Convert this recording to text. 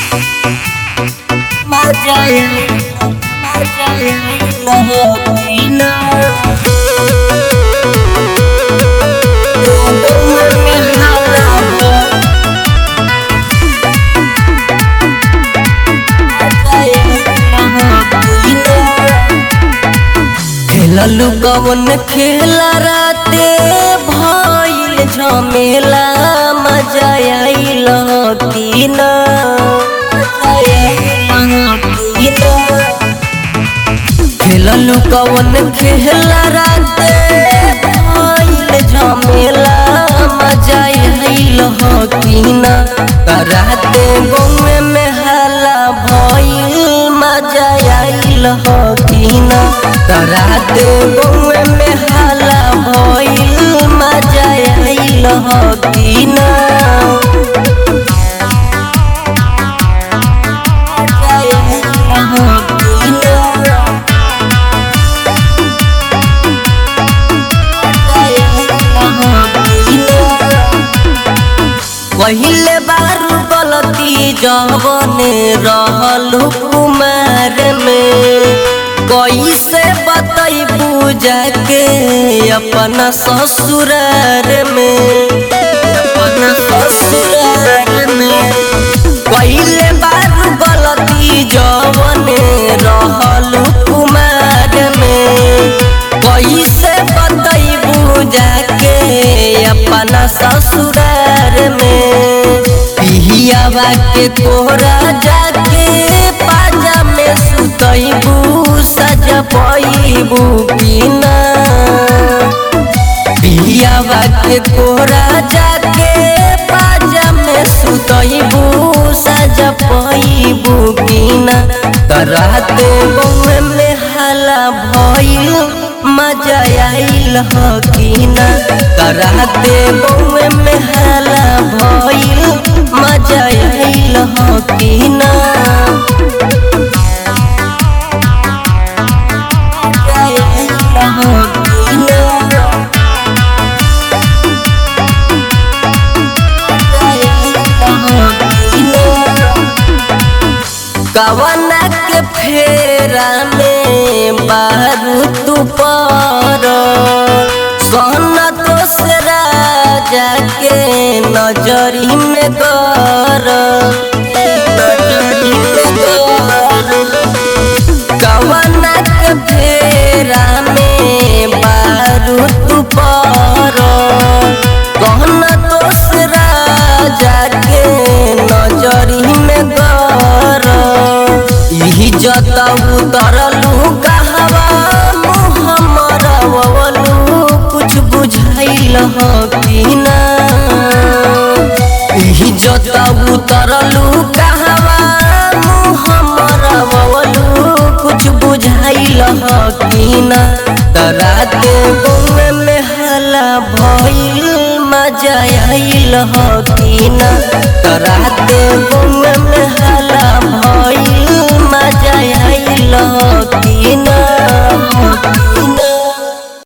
मजा मजा लहकीना में हाला हो खेललू कवन खेला राते भइल झमेला मजा आइल कि ना खेललू कवन खेला राते भइल झमेला मजा आइल कि ना राते गौए में हाला भइल मजा आइल कि ना राते गौए में हाला भइल मजा आइल कि ना पहिले बारू गलती जवने रहलू कुमार में कैसे बतैबू जाके अपना ससुरार में अपना ससुरार में पहिले बारू गलती जवने रहलू कुमार में कैसे बतैबू जाके अपना ससुरार में पिहियावा के कोरा जाके पाजा में सुतैबू सजा पैबू पीना पिहियावा के कोरा जाके पाजा में सुतैबू सजा पैबू पीना कराते बउए में हाला भइल मजा आइल हकीना कराते बउए में हाला भइल मजा आइल हकीना कवना के फेरा में बारू तू पर सोना तो से राजा के नजरी में कर नजरी में कर कवना के फेरा में बारू तू पर कहना तो से राजा के नजरी में कर यही जता उतरलू कहवा मुहम्मद वलू कुछ बुझाइल कि ना यही जता उतरलू कहवा मुहम्मद वलू कुछ बुझाइल कि ना तराते गौए में हाला भइल मजा आइल कि ना तराते गौए